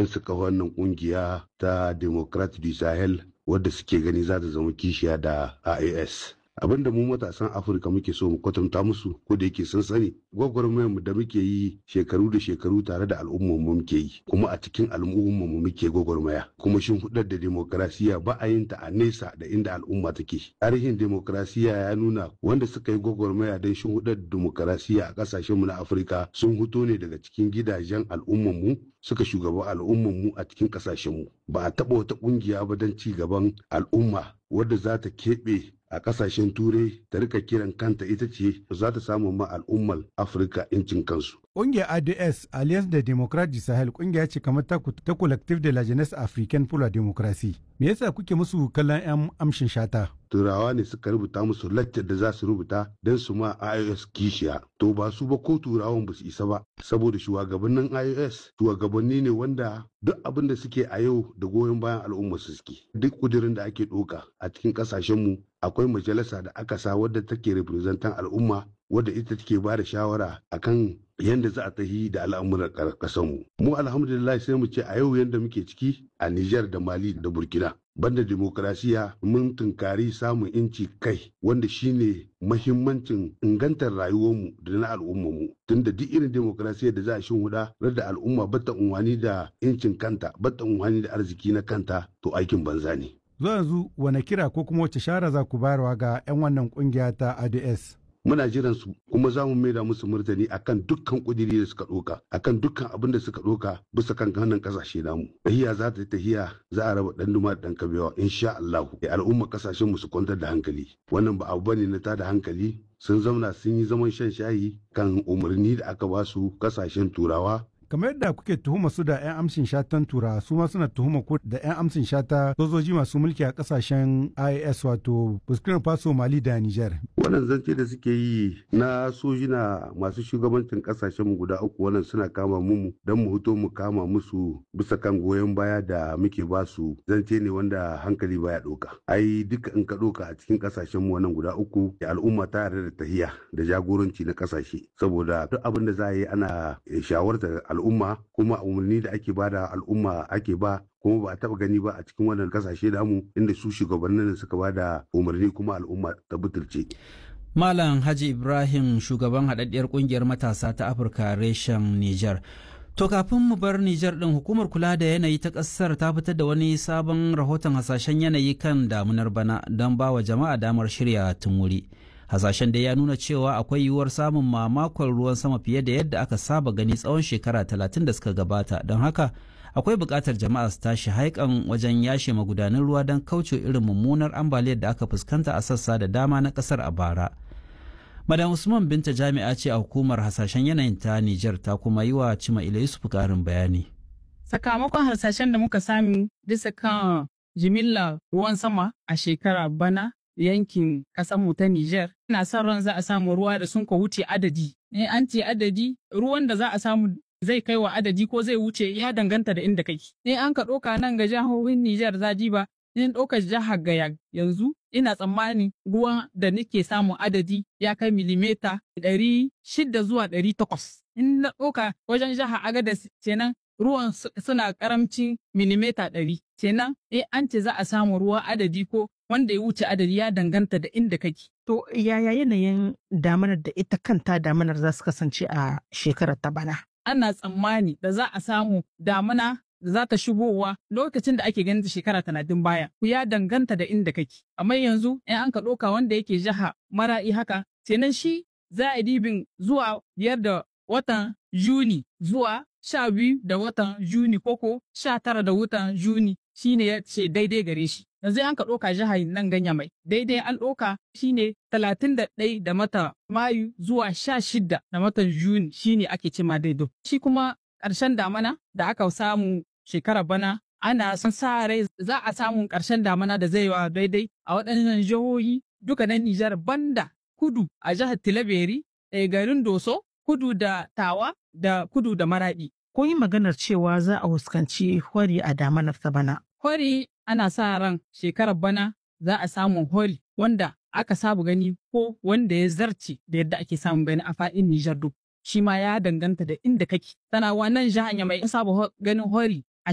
don su kawo wannan kungiya ta democrat du sahel wadda suke gani za ta zama kishiya da ias abinda mu matasan afirka muke so mu kwatanta musu ko da yake sun sani gwagwarmayar da muke yi shekaru da shekaru tare da al'ummar mu muke yi kuma a cikin al'ummar mu muke gwagwarmaya kuma shin hudar da demokrasiya ba a yin ta a nesa da inda al'umma take tarihin demokrasiya ya nuna wanda suka yi gwagwarmaya don shin hudar da demokrasiya a kasashen mu na afirka sun huto ne daga cikin gidajen al'ummar mu suka shugaba al'ummar mu a cikin kasashen mu ba a taɓa wata ƙungiya ba don ci gaban al'umma wadda za ta keɓe a kasashen turai ta rika kiran kanta ita ce za ta samu ma al'ummar afirka incin kansu Ƙungiyar ADS Alliance de Democrate du Sahel ƙungiya ce kamar ta, ta Collective de la Jeunesse Africaine pour la Démocratie. Me yasa kuke musu kallon 'yan amshin shata? Turawa ne suka rubuta musu laccar da za su rubuta don su ma IOS kishiya. To ba su ba ko turawan ba su isa ba. Saboda shugabannin IOS shugabanni ne wanda duk abin da suke a yau da goyon bayan al'umma su suke. Duk kudirin da ake ɗoka a cikin ƙasashenmu akwai majalisa da aka sa wadda take representan al'umma wadda ita take ba da shawara akan yadda za a tahi da al'amuran ƙasarmu. Mu alhamdulillah sai mu ce a yau yadda muke ciki a Nijar da Mali da Burkina. Banda demokrasiya mun tunkari samun inci kai wanda shine mahimmancin ingantar rayuwarmu da na al'ummarmu tunda duk irin demokrasiyar da za a huda da al'umma bata unwani da incin kanta bata unwani da arziki na kanta to aikin banza ne. Zuwa yanzu wane kira ko kuma wace shara za ku bayarwa ga 'yan wannan kungiya ta ADS? muna jiran su kuma za mu maida musu martani akan dukkan kudiri da suka doka akan dukkan abin da suka doka bisa kan hannun kasashe namu tahiya za ta tahiya za a raba dan duma dan kabewa insha Allah al'umma kasashen mu su kwantar da hankali wannan ba abu bane na tada hankali sun zauna sun yi zaman shan shayi kan umarni da aka ba su kasashen turawa kamar yadda kuke tuhuma su da 'yan amshin shatan tura su ma suna tuhuma ko da 'yan amshin shata sojoji masu mulki a kasashen IAS wato Burkina Faso Mali da Niger. Wannan zance da suke yi na sojina masu shugabancin kasashen mu guda uku wannan suna kama mu don mu hito mu kama musu bisa kan goyon baya da muke ba su zance ne wanda hankali baya doka. Ai duka in ka doka a cikin kasashen mu wannan guda uku al'umma ta yarda da tahiya da jagoranci na kasashe saboda duk abin da za a yi ana shawartar al'umma kuma umarni da ake bada al'umma ake ba kuma ba a taba gani ba a cikin wannan kasashe damu inda su shugabannin suka bada umarni kuma al'umma ta butulce. Malam Haji Ibrahim shugaban haɗaɗɗiyar ƙungiyar matasa ta Afirka reshen Nijar. To kafin mu bar Nijar ɗin hukumar kula da yanayi ta ƙasar ta fitar da wani sabon rahoton hasashen yanayi kan damunar bana don ba wa jama'a damar shirya tun wuri. hasashen da ya nuna cewa akwai yiwuwar samun mamakon ruwan sama fiye da yadda aka saba gani tsawon shekara talatin da suka gabata don haka akwai buƙatar jama'a su tashi haikan wajen yashe magudanan ruwa don kauce irin mummunar ambaliyar da aka fuskanta a sassa da dama na ƙasar a bara madam usman binta jami'a ce a hukumar hasashen yanayin ta nijar ta kuma yi wa cima ila yusuf ƙarin bayani sakamakon hasashen da muka sami bisa kan jimillar ruwan sama a shekara bana yankin mu ta Nijar. Ina son ran za a samu ruwa da sun ka wuce adadi. In an ce adadi, ruwan da za a samu zai kai wa adadi ko zai wuce ya danganta da inda kake. In an ka ɗauka nan ga jihohin Nijar zaji ba, in ɗauka jihar Gaya yanzu ina tsammani ruwan da nake samun adadi ya kai milimeta ɗari shida zuwa ɗari takwas. In na ɗauka wajen jihar Agadez kenan ruwan suna karamcin milimeta ɗari. Kenan in an ce za a samu ruwa adadi ko wanda ya wuce adadi ya danganta da inda kake. To yaya yanayin damanar da ita kanta damanar za su kasance a shekarar ta bana? Ana tsammani da za a samu damana da za ta shigowa lokacin da ake ganin shekara talatin baya. Ku ya danganta da inda kake. Amma yanzu in an ka ɗauka wanda yake jiha mara'i haka, kenan shi za a dibin zuwa biyar da watan Juni zuwa sha biyu da watan Juni koko sha tara da watan Juni shine ya ce daidai gare shi. yanzu an ka ɗauka jihar nan ganya mai daidai an ɗauka shine talatin da ɗai da mata mayu zuwa sha shida da matan juni shine ake ce ma daidai shi kuma ƙarshen damana da aka samu shekara bana ana son sa rai za a samu ƙarshen damana da zai wa daidai a waɗannan jihohi duka na Nijar banda kudu a jihar Tilaberi garin Doso kudu da Tawa da kudu da Maraɗi. Ko yi maganar cewa za a fuskanci hori a damanar ta bana. Hori ana sa ran shekarar bana za a samu hori wanda aka sabu gani ko wanda ya zarce da yadda ake samun gani a faɗin Nijar duk. Shi ma ya danganta da inda kake. Tana wannan jihar mai saba ganin hori